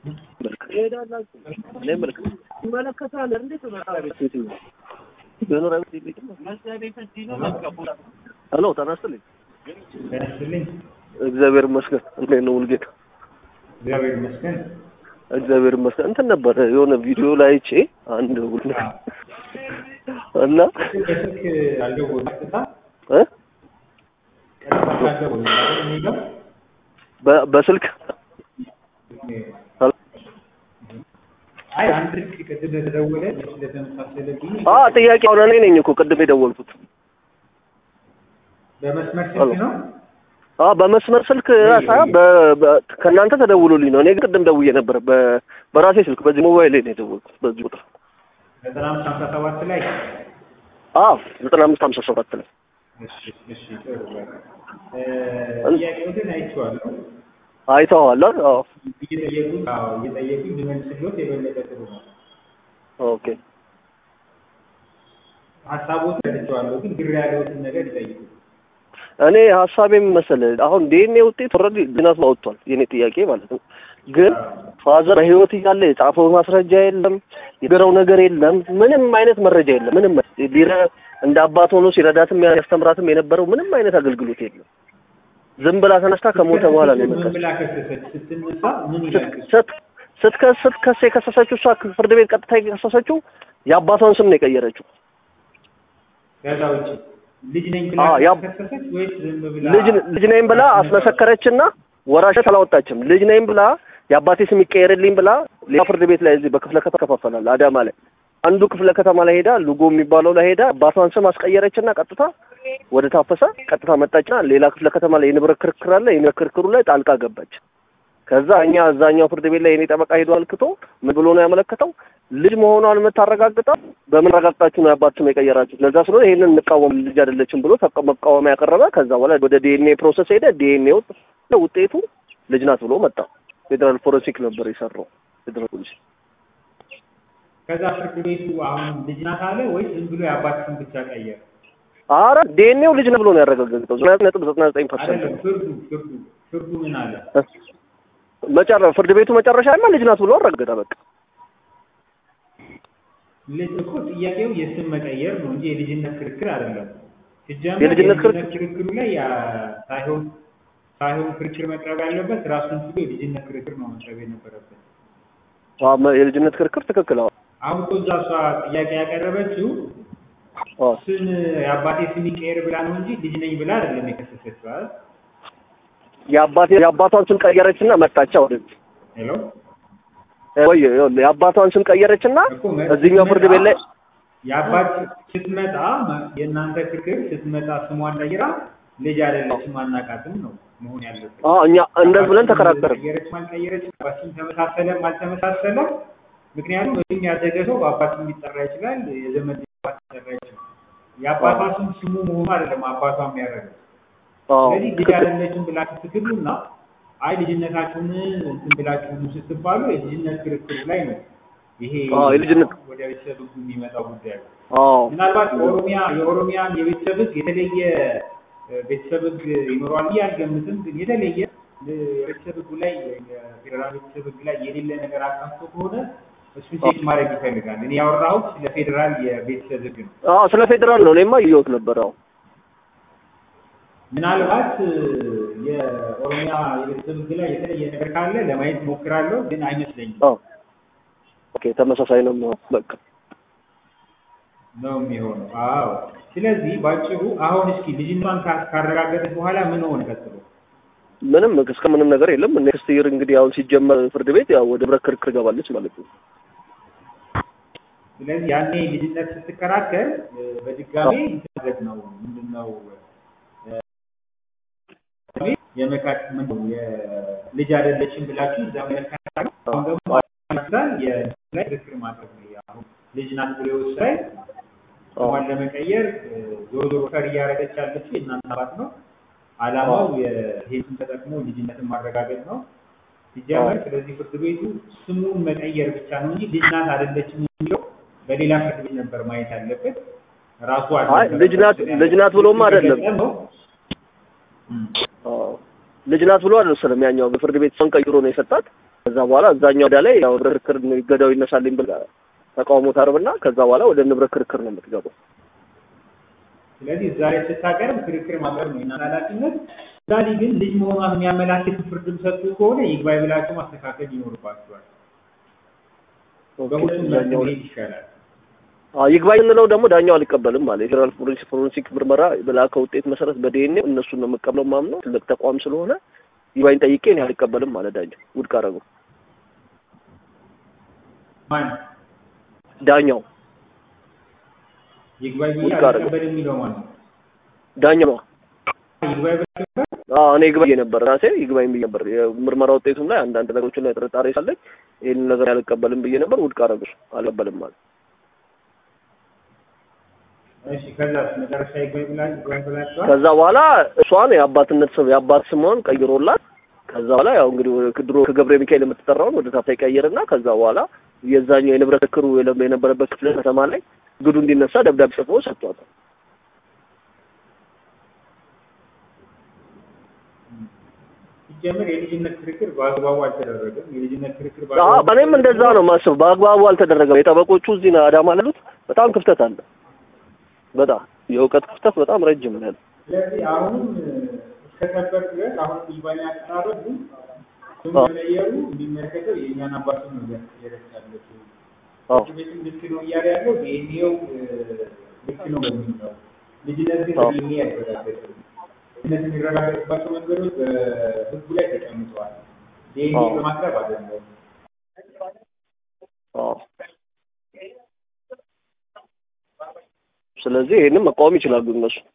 ሄሎ ጤና ይስጥልኝ። ያስልኝ እግዚአብሔር ይመስገን። እንዴት ነው ሙልጌታ? እግዚአብሔር ይመስገን። እግዚአብሔር ይመስገን። እንትን ነበር የሆነ ቪዲዮ ላይ አይቼ አንድ ሁሉ እና በስልክ አልደወሉም ቀጥታ እ ቀጥታ አልደወሉም አይደል የሚለው በ- በስልክ አይ አንድ ስልክ ቅድም ተደወለ ስለተመሳሰለብኝ አ ጥያቄ አሁን እኔ ነኝ እኮ ቅድም የደወልኩት። በመስመር ስልክ ነው። አ በመስመር ስልክ ሳይሆን በ- በ- ከእናንተ ተደውሎልኝ ነው። እኔ ግን ቅድም ደውዬ ነበር በ- በራሴ ስልክ በዚህ ሞባይል ላይ ነው የደወልኩት በዚህ ቁጥር። ዘጠና አምስት ሀምሳ ሰባት ላይ አ ዘጠና አምስት ሀምሳ ሰባት ላይ እሺ እሺ ጥሩ በቃ እ ጥያቄዎትን አይቼዋለሁ አይተኸዋል? አይደል? አዎ እየጠየቁኝ አዎ እየጠየቁኝ ልመልስልዎት የበለጠ ጥሩ ነው። ኦኬ ሀሳቦት ረድቼዋለሁ ግን ግር ያለዎትን ነገር ይጠይቁ። እኔ ሀሳቤም መሰለህ አሁን ዲኤንኤ ውጤት ኦልሬዲ ዝናት አውጥቷል። የኔ ጥያቄ ማለት ነው። ግን ፋዘር በህይወት እያለ የጻፈው ማስረጃ የለም፣ የገረው ነገር የለም፣ ምንም አይነት መረጃ የለም። ምንም ቢረ እንደ አባት ሆኖ ሲረዳትም ያስተምራትም የነበረው ምንም አይነት አገልግሎት የለም። ዝም ብላ ተነስታ ከሞተ በኋላ ነው ምን የመጣችው። ብላ ከሰሰች? ስትነሳ ምን ይላል? ስት ስትከስ ስትከስ የከሰሰችው እሷ ፍርድ ቤት ቀጥታ የከሰሰችው የአባቷን ስም ነው የቀየረችው። ከዛ ውጭ ልጅ ነኝ ብላ አዎ፣ ያ- ከሰሰች ወይስ ዝም ብላ ልጅ ልጅ ነኝ ብላ አስመሰከረችና ወራሽነት አላወጣችም። ልጅ ነኝ ብላ የአባቴ ስም ይቀየርልኝ ብላ ሌላ ፍርድ ቤት ላይ እዚህ በክፍለ ከተማ ተከፋፈላል አዳማ ላይ አንዱ ክፍለ ከተማ ላይ ሄዳ ሉጎ የሚባለው ላይ ሄዳ አባቷን ስም አስቀየረችና ቀጥታ ወደ ታፈሰ ቀጥታ መጣችና ሌላ ክፍለ ከተማ ላይ የንብረት ክርክር አለ። የንብረት ክርክሩ ላይ ጣልቃ ገባች። ከዛ እኛ እዛኛው ፍርድ ቤት ላይ የኔ ጠበቃ ሄዶ አልክቶ ምን ብሎ ነው ያመለከተው? ልጅ መሆኗን የምታረጋግጠው በምን ረጋግጣችሁ ነው የአባት ስም የቀየራችሁት? ለዛ ስለሆነ ይሄንን እንቃወም ልጅ አይደለችም ብሎ ተቃ- መቃወሚያ ያቀረበ። ከዛ በኋላ ወደ ዲኤንኤ ፕሮሰስ ሄደ። ዲኤንኤ ውጤቱ ልጅ ናት ብሎ መጣ። ፌዴራል ፎረንሲክ ነበር የሰራው ፌዴራል ፖሊስ። ከዛ ፍርድ ቤቱ አሁን ልጅ ናት አለ ወይስ ዝም ብሎ የአባት ስም ብቻ ቀየረ? አረ ዲኤንኤው ልጅ ነው ብሎ ነው ያረጋገጠው። ዘጠና ነጥብ ዘጠና ዘጠኝ ፐርሰንት አይደለም ፍርዱ ፍርዱ ፍርዱ ምን አለ? መጨረ ፍርድ ቤቱ መጨረሻ ማ ልጅ ናት ብሎ አረጋገጠ። በቃ ልጅ እኮ ጥያቄው የስም መቀየር ነው እንጂ የልጅነት ክርክር አይደለም። ሲጀመር የልጅነት ክርክር- የልጅነት ክርክሩ ላይ ያ ሳይሆን ሳይሆን ክርክር መቅረብ ያለበት ራሱን ችሎ የልጅነት ክርክር ነው መቅረብ የነበረበት። አዎ፣ መ- የልጅነት ክርክር ትክክል። አዎ አሁን እኮ እዛ እሷ ጥያቄ ያቀረበችው አዎ ስም የአባቴ ስም ይቀየር ብላ ነው እንጂ ልጅ ነኝ ብላ አይደለም የከሰሰችው አይደል? የአባቴ የአባቷን ስም ቀየረችና መጣቻ ወደዚህ ሄሎ ወይ ይኸውልህ፣ የአባቷን ስም ቀየረችና እኮ መ- እዚህኛው ፍርድ ቤት ላይ የአባት ስትመጣ መ- የእናንተ ክርክር ስትመጣ ስሟን ቀይራ ልጅ አይደለችም አናውቃትም ነው መሆን ያለበት። አዎ እኛ እንደዚህ ብለን ተከራከርን። ቀየረች አልቀየረች አባትም ተመሳሰለም አልተመሳሰለም። ምክንያቱም እዚህም ያደገ ሰው በአባትም ሊጠራ ይችላል፣ የዘመድ አባት ሊጠራ ይችላል። የአባቷ ስም ስሙ መሆኑ አይደለም አባቷ የሚያደርገው። አዎ ስለዚህ ልጅ ትክክል። አይደለችም ብላችሁ ስትሉና አይ ልጅነታችሁን እንትን ብላችሁ ኑ ስትባሉ የልጅነት ክርክሩ ላይ ነው ይሄ አዎ የልጅነት ወደ ቤተሰብ ሕጉ የሚመጣው ጉዳይ ነው። አዎ ምናልባት ኦሮሚያ የኦሮሚያን የቤተሰብ ሕግ የተለየ እ፣ ቤተሰብ ሕግ ይኖረዋል ብዬ አልገምትም። ግን የተለየ እ፣ የቤተሰብ ሕጉ ላይ የፌዴራል ቤተሰብ ሕግ ላይ የሌለ ነገር አካቶ ከሆነ እሱን ቼክ ማድረግ ይፈልጋል። እኔ ያወራሁት ስለ ፌዴራል የቤተሰብ ሕግ ነው። አዎ ስለ ፌዴራል ነው እኔማ እየወት ነበር። አዎ ምናልባት እ፣ የኦሮሚያ የቤተሰብ ሕግ ላይ የተለየ ነገር ካለ ለማየት ሞክራለሁ፣ ግን አይመስለኝም አዎ ኦኬ ተመሳሳይ ነው የሚሆነው። በቃ ነው የሚሆነው። አዎ። ስለዚህ ባጭሩ አሁን እስኪ ልጅነቷን ካ- ካረጋገጠች በኋላ ምን ሆነ ቀጥሎ? ምንም እስከ ምንም ነገር የለም። ኔክስት ይር እንግዲህ አሁን ሲጀመር ፍርድ ቤት ያው ወደ ብረት ክርክር ገባለች ማለት ነው። ስለዚህ ያኔ ልጅነት ስትከራከር እ፣ በድጋሜ እንትን ነው ምንድን ነው እ፣ የመካት ምን ነው የልጅ አይደለችም ብላችሁ እዛ መለካት አሁን ደግሞ ይመስላል የእንትን ላይ ክርክር ማድረግ ነው። አሁን ልጅ ናት ብሎ ይወስዳል ስሟን ለመቀየር እ፣ ዞሮ ዞሮ ፈር እያደረገች ያለችው የእናንተ አባት ነው። አላማው ይሄን ተጠቅሞ ልጅነትን ማረጋገጥ ነው ሲጀመር። ስለዚህ ፍርድ ቤቱ ስሙን መቀየር ብቻ ነው እንጂ ልጅ ናት አይደለችም የሚለው በሌላ ፍርድ ቤት ነበር ማየት ያለበት። ራሱ አይ ልጅ ናት ልጅ ናት ብሎም አይደለም አዎ ልጅ ናት ብሎ አልወሰንም። ያኛው በፍርድ ቤት ሰውን ቀይሮ ነው የሰጣት። ከዛ በኋላ እዛኛው ወዳ ላይ ያው ክርክር ይገዳው ይነሳልኝ ብላ ተቃውሞ ታርብና ከዛ በኋላ ወደ ንብረት ክርክር ነው የምትገባው። ስለዚህ እዛ ላይ ስታቀርብ ክርክር ማቅረብ ነው የእናንተ ኃላፊነት። ዛሬ ግን ልጅ መሆኗን የሚያመላክት ፍርድም ሰጡ ከሆነ ይግባኝ ብላችሁ ማስተካከል ይኖርባችኋል። በሁለቱም መልክ መሄድ ይሻላል። አዎ ይግባኝ እንለው ደግሞ ዳኛው አልቀበልም አለ። የፌዴራል ፎሬንሲክ ፎሬንሲክ ምርመራ በላከ ውጤት መሰረት በዲኤንኤ እነሱን ነው የምቀበለው ማምነው ትልቅ ተቋም ስለሆነ ይግባኝ ጠይቄ እኔ አልቀበልም አለ ዳኛው። ውድቅ አደረገው ማን ዳኛው ይግባኝ ብዬ ውድቅ አደረገው። አልቀበልም የሚለው ማለት ነው። ዳኛው ነው። ይግባኝ ብላችሁ አዎ እኔ ይግባኝ ነበር ራሴ ይግባኝ ብዬ ነበር። የምርመራ ውጤቱም ላይ አንዳንድ ነገሮችን ላይ ጥርጣሬ ሳለኝ ይህንን ነገር አልቀበልም ብዬ ነበር። ውድቅ አደረገው። አልቀበልም አለ። እሺ፣ ከዛ መጨረሻ ይግባኝ ብላችሁ ይግባኝ ብላችኋል። ከዛ በኋላ እሷን የአባትነት ስም የአባት ስሟን ቀይሮላት ከዛ በኋላ ያው እንግዲህ ወደ ድሮ ከገብረ ሚካኤል የምትጠራውን ወደ ታታ ይቀይርና ከዛ በኋላ የዛኛው የንብረት ክርክሩ የለ- የነበረበት ክፍለ ከተማ ላይ ግዱ እንዲነሳ ደብዳቤ ጽፎ ሰጥቷታል። ሲጀምር የልጅነት ክርክር በአግባቡ አልተደረገም። የልጅነት ክርክር አዎ እኔም እንደዛ ነው የማስበው። በአግባቡ አልተደረገም። የጠበቆቹ እዚህ ነው አዳማ ላሉት በጣም ክፍተት አለ። በጣም የእውቀት ክፍተት በጣም ረጅም ነው ያለው። ስለዚህ አሁንም እስከ ሰበር ድረስ አሁን ይግባኝ አቀራረቡ ስም አዎ። መቀየሩ የሚመለከተው የእኛን አባት ነው እያስቀየረች ያለችው። አዎ ፍርድ ቤትም ልክ ነው እያለ ያለው ዲኤንኤው ልክ ነው በሚል ነው። ልጅነት ግን አዎ። ዲኤንኤ አይረጋገጥም። ልጅነት የሚረጋገጥባቸው መንገዶች በህጉ ላይ ተቀምጠዋል። ዲኤንኤ አዎ። በማቅረብ አይደለም። አዎ። ስለዚህ ይሄንን መቃወም ይችላሉ እነሱ።